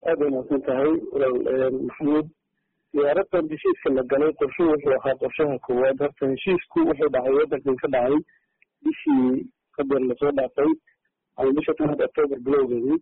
aada wanaagsan tahay walaal maxamuud diyaaradan heshiiska la galay qorshu wuxuu ahaa qorshaha koowaad horta heshiisku wuxuu dhacay wadankan ka dhacay bishii hadeer lasoo dhaafay ama bisha tanaad octoober bilowgeedii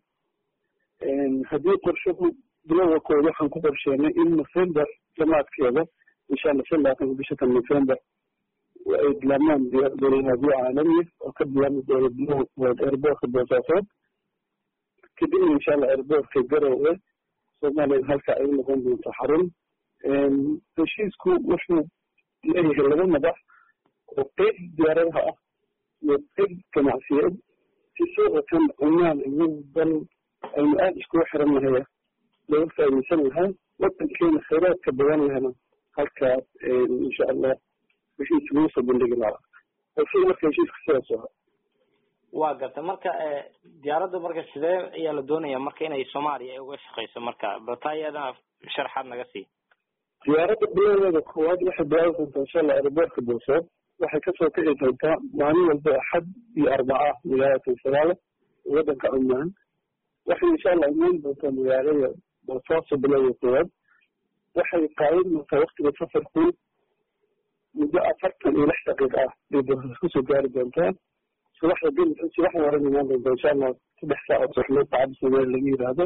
haddii qorshuhu bilowga kood waxaan ku qorsheenay in november jamaadkeeda insha allah shan labaatanka bisha tan november ay bilaamaan dowladnimaadio caalamiya oo ka bilaami doona bilowga koowaad airboortka boosaasood kadibna insha allah airboortka garowe soomaaliya halka ay noqon doonto xarun heshiisku wuxuu leeyahay laba madax oo qeyb diyaaradaha ah iyo qeyb ganacsiyeed si suuqatan cumaan iyo dal aynu aada iskugu xiran nahaya looga faaideysan lahaa wadankeena khayraadka badan lahana halkaas insha allah heshiis lagu soo bandhigi lahaa qorshuhu marka heshiiska sidaas ahaa waa garta marka diyaaradda marka sidee ayaa la doonaya marka inay soomaaliya ay uga shaqeyso marka baltaa iyadana sharxaad naga sii diyaaradda bilowdeeda koowaad waxay bilaabi doontaa insha allah aeroboortka boosaaad waxay kasoo kici doontaa maalin walba axad iyo arbaca magaalada sagaala wadanka cumaan waxay insha allah imaan doontaa magaalada boosaaso bilowda koowaad waxay qaadan doontaa waktiga safarku muddo afartan iyo lix daqiiq ah bay boosas kusoo gaari doontaa subaxda bil subaxda horan imaan doontaa insha allah saddex saacood suxlo saacada soomaali laga yidhaahdo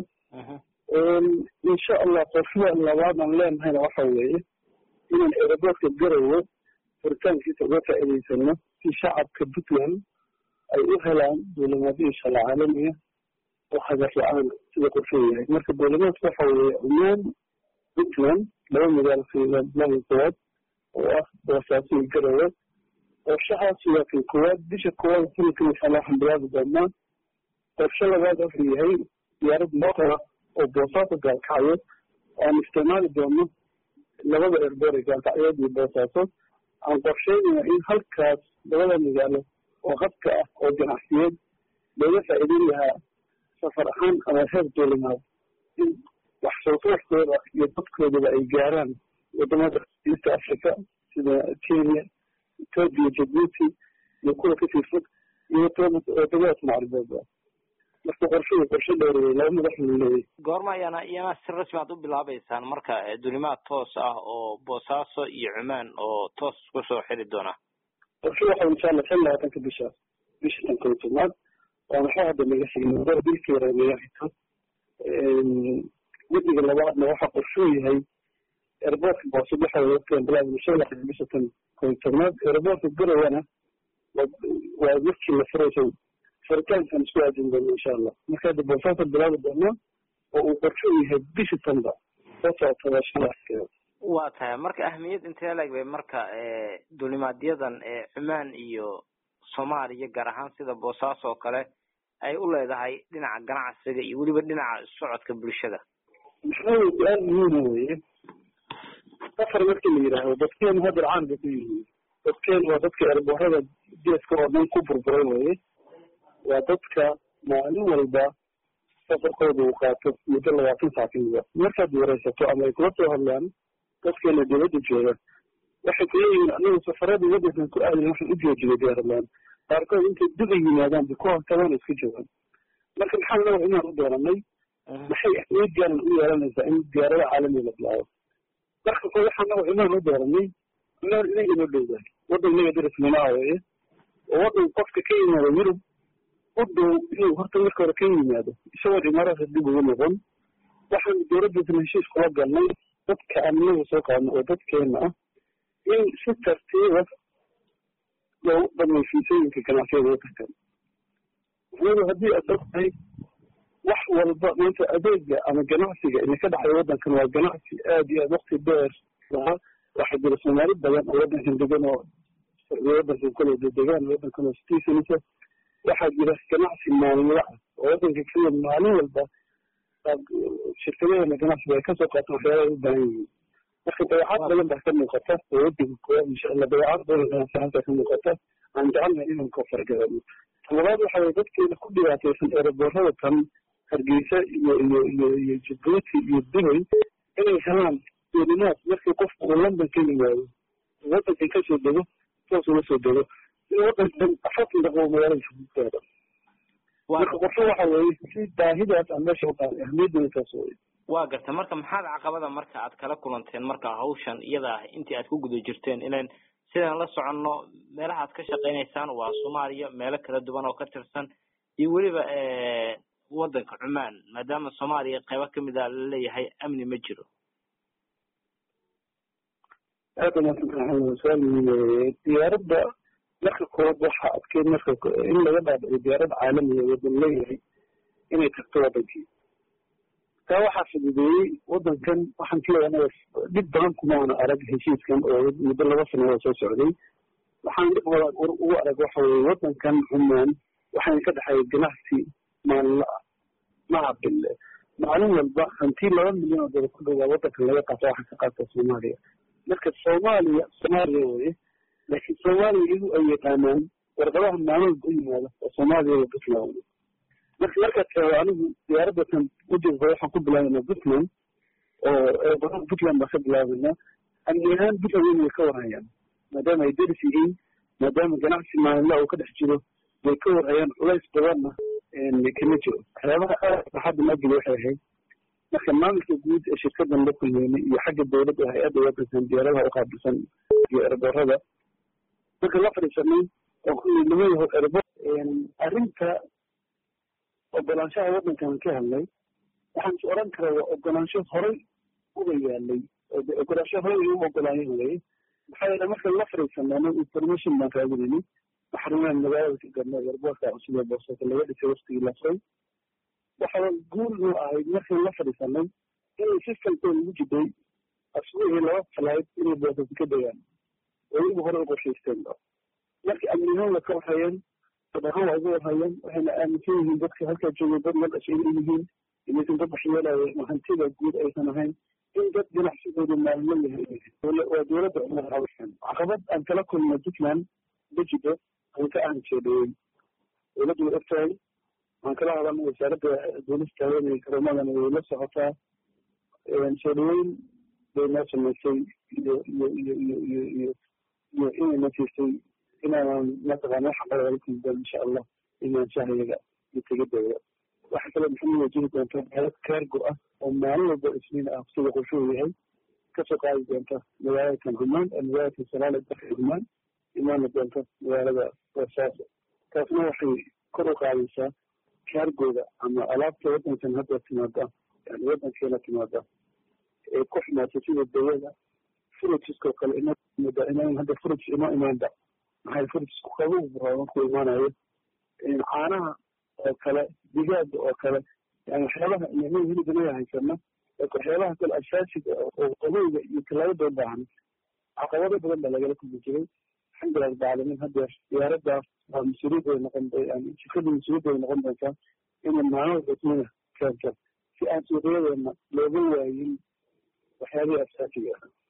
insha allah qorshaha labaadan leenahayna waxa weeye inaan aeroboortka garowe furitaankiisa uga faa'iidaysano si shacabka puntland ay u helaan duulimaadyo insha allah caalamiya oo hagar la-aan sida qorshuhu yahay marka duulimaadka waxa weeye cumaan puntland laba magaalo fiilaahi koowaad oo ah boosaaso iyo garowe qorshahaas waa kan koowaad bisha koowaad sanadkan insha allah waxaan bilaabi doonaa qorshe labaad wuxuu yahay diyaarad motora oo boosaaso gaalkacyo aan isticmaali doono labada erboor ee gaalkacyood iyo boosaaso aan qorsheynaya in halkaas labada magaalo oo habka ah oo ganacsiyeed looga faa'iideyn lahaa safar ahaan ama heer duulimaad in wax soo saarkooda iyo dadkoodaba ay gaaraan wadamada east africa sida kenya ethoopia jabuuti iyo kuwa kasii fog iyo wadamadaas macribeedba marka qorshuhu qorshe dheer wey laba madax lu leeyahy goorma ayaana iyana si rasmi aad u bilaabeysaan marka dulimaad toos ah oo boosaaso iyo cumaan oo toos kusoo xiri doona qorshu waxa insha allah shan labaatanka bishaas bisha tan kow tobnaad waa maxaa hadda naga xigay mudada dilkeeda naga xigto guddiga labaadna waxa qorshuu yahay airboortka boose waxa weye waqtigan bilaabna shan labaatanka bisha tan kow tobnaad airboortka garowana waa markii la furaysa furitaankan isku aadin doono insha allah marka hadda boosaasa bilaabi doonaa oo uu qorsho u yahay bisha tanba soo socotada shalaaskeeda waa tahay marka ahmiyad intee leeg bay marka duulimaadyadan cumaan iyo soomaaliya gaar ahaan sida boosaaso oo kale ay u leedahay dhinaca ganacsiga iyo weliba dhinaca socodka bulshada maxaa weye su-aal muhiima weye safar markii la yidhaahdo dadkeenu hadeer caan bay ku yihiin dadkeenu waa dadka erboorada geeska oo dhan ku burburay weye waa dadka maalin walba safarkooda uu qaato muddo labaatan saackiiba markaad wareysato ama ay kula soo hadlaan dadkeena dibadda jooga waxay ku leeyihiin anagu safaradii wadankan ku aadin waxaan u joojiyay diyaarlaan qaarkood intay duba yimaadaan bay ku hortabaan iska joogaan marka maxaa nawa inaan u dooranay maxay ahmiyad gaaran u yeelanaysaa in diyaarada caalamiga la bilaabo marka ko waxaa nawa inaan u dooranay inaan inaga inoo dhowdahay wadan inaga darismanaa weeye oo wadan qofka ka yimaada yurub u dhow inuu horta marka hore ka yimaado isagoo imaaraadka dib ugu noqon waxaan dowladdaasna heshiis kula galnay dadka amniga soo qaadno oo dadkeena ah in si tartiiba loogu dhameyo fiisooyinka ganacsiyada wadankan anigu haddii aad ogtahay wax walba maanta adeega ama ganacsiga ina ka dhexay wadankan waa ganacsi aad iyo aad wakti dheer lahaa waxaa jira soomaali badan oo wadankan degan oo wadankan kale degaan wadankan oo citizensa waxaa jira ganacsi maalinla ah oo wadanka kenya maalin walba shirkadaheena ganacsiga ay kasoo qaataan waxyaala u baahan yihiin marka dabeecad badan baa ka muuqata oo wadanka koowaad insha allah dabeecad badan ganacsi halkaa ka muuqata aan jecelnahay inaan ka fargadano talabaad waxa weye dadkeena ku dhibaataysan eeraboorada tan hargeysa iyo iyo iyo iyo jabuuti iyo dubay inay helaan duulimaad markii qofku uu london ka yimaado wadankan kasoo dego toos uga soo dego in wadankan afartan daqo magaalada jabuutaada marka qorsho waxa weeye si baahidaas aan meesha u qaaday ahmiyadana taas weye waa garta marka maxaad caqabada marka aad kala kulanteen marka hawshan iyada ah intii aad ku guda jirteen ilan sidaan la soconno meelaha aad ka shaqeynaysaan waa soomaaliya meelo kala duwan oo ka tirsan iyo weliba wadanka cumaan maadaama soomaaliya qeybo kamid a laleeyahay amni ma jiro aada umaadsantahay su-aal muhiim weye diyaaradda marka koowaad waxa adkeed marka in laga dhaadhico diyaarad caalamiya wadan leeyahay inay tagto wadankii taa waxaa fududeeyey wadankan waxaan kaleeya anaga dhib badan kumaana arag heshiiskan oo muddo laba sanadood soo socday waxaan dhib badan ugu arag waxa weye wadankan cumaan waxayna ka dhexeeya ganacsi maalinla ah maha bille maalin walba hantii laba milyan oo dada ku dhowaa wadankan laga qaato waxaa ka qaata soomaaliya marka soomaaliya soomaaliya weye laakiin soomaaliya iyagu ay yaqaanaan warqadaha maalmoodba u yimaada oo soomaaliya iyo puntland marka markaad taado anigu diyaaradatan ujeedka waxaan ku bilaabaynaa puntland oo badan puntland baan ka bilaabaynaa amni ahaan puntland in way ka warhayaan maadaama ay deris yihiin maadaama ganacsi maalinla uu ka dhex jiro way ka warhayaan culays badanna kama jiro waxyaabaha aad farxadda mageli waxay ahayd marka maamulka guud ee shirkadan la kulmeynay iyo xagga dowladda hay-adda wadankan diyaaradaha uqaabilsan iyo erboorada marka la fadhiisanay oo kulli lama yaho erbo arrinta ogolaanshaha wadankan ka hadlay waxaan is oran karaa waa ogolaansho horay uga yaalay ogolaansho horay ay u ogolaayeen weye maxaa yeele markaan la fadhiisanay anagu information baan raadinayni maxrumaan magaalada ka garnay erboorka cusub ee boosaaso laga dhisay waqtigii lasay waxaa guul noo ahayd markaan la fadhiisanay inay systemkooda ugu jiday asbuucii laba falayd inay boosaaso ka degaan oo iyagu hore u qorshaysteen marka amnihaan way ka warhayeen dadahaan waa uga warhayeen waxayna aaminsan yihiin dadka halkaa joogay dad la dhashay inay yihiin inaysan dad waxyeelaya hantida guud aysan ahayn in dad ganacsigooda maalmo yahay waa dowladda cumar hawshan caqabad aan kala kulnay puntland bejido aan ka aan jeedhawey dowladdu way ogtahay waan kala hadalnay wasaaradda duulista hawada iyo garomadana way la socotaa soo dhaweyn bay noo samaysay iyo iyo iyo iyo iyo iyo iyo inay na siisay inaanan mataqaana wax aqala laga kulmidaan insha allah imaanshahayaga iyo tegidooda waxa kale maxay wajiri doontaa hayad kaargo ah oo maalin walba isniin ah sida qorshuhu yahay kasoo qaadi doonta magaalada kan humaan ee magaalada salaale dalka humaan imaana doonta magaalada boosaaso taasna waxay kor u qaadaysaa kaargooda ama alaabta wadankan hadda timaada yani wadankeena timaada ee ku xumaatay sida dawada furijiskoo kale imooda inaan hadda furij ima imaanba maxay furijisku qabow buraa markuu imaanayo caanaha oo kale digaaga oo kale yani waxyaabaha iyo hilibanaga haysana waxyaabaha kale asaasiga oo qabowga iyo talaabada u baahan caqabado badan baa lagala kulmi jiray alxamdulilah rabbi caalamiin haddeer diyaaradaas waa mas-uuliyadooda noqon yani shirkada mas-uuliyadooda noqon doontaa inay maalin rasmina keento si aan suuqyadeena looga waayin waxyaabihii asaasiga ah